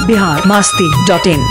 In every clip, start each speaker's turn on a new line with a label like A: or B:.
A: Bihar Masti dot in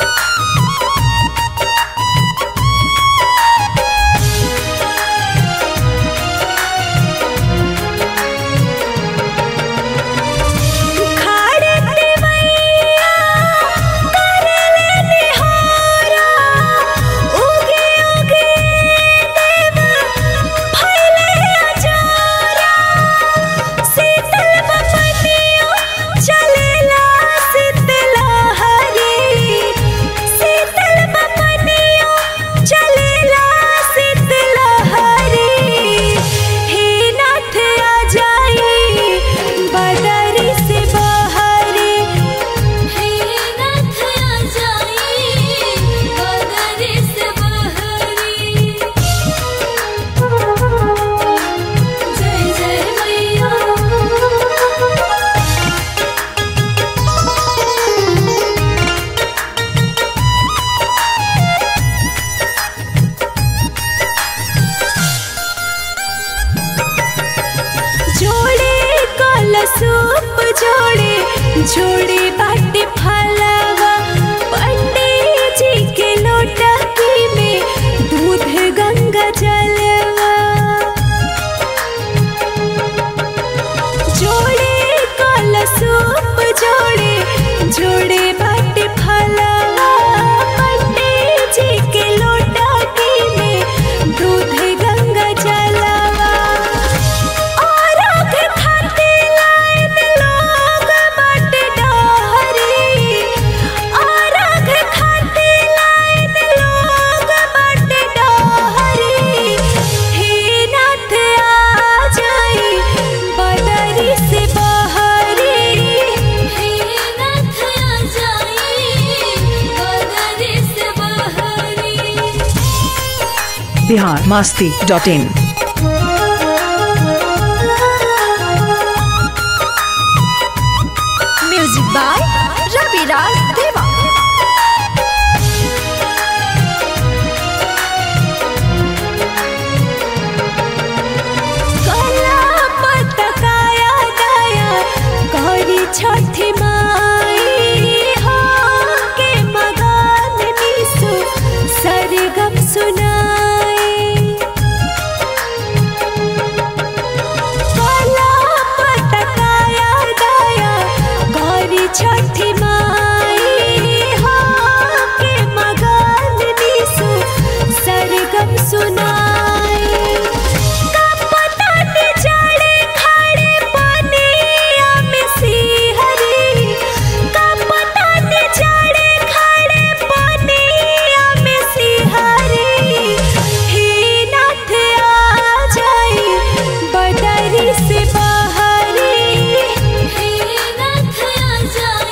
B: सूप जोड़े जोड़े बाटे फलवा पंडित जी के लोटकी में दूध गंगा जलवा जोड़े कल सूप जोड़े जोड़े बाटे फलवा पंडित जी के लोटकी में दूध गंगा जलवा और आगे खाते लाइन लोग बाटे डहरी और आगे खाते लाइन लोग बाटे डहरी हे नाथ आ जाई बदरी से बहरी हे नाथ आ जाई बदरी से बहरी
A: Bihar Masti dot in
B: music by Raviraj Deva कला पतकाया दया गौरी छठी माई हो के मगान निसु सरगम सुनाई कला पतकाया दया गौरी छठी माई हो के मगान निसु सरगम सुनाई कपतन जड़े खड़े पनिया में सिहरी कपतन जड़े खड़े पनिया में सिहरी हे नाथ आ जाई बदरी से बहरी हे नाथ आ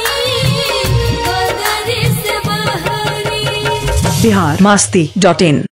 B: जाई बदरी से बहरी
A: बिहार मास्ती डॉट इन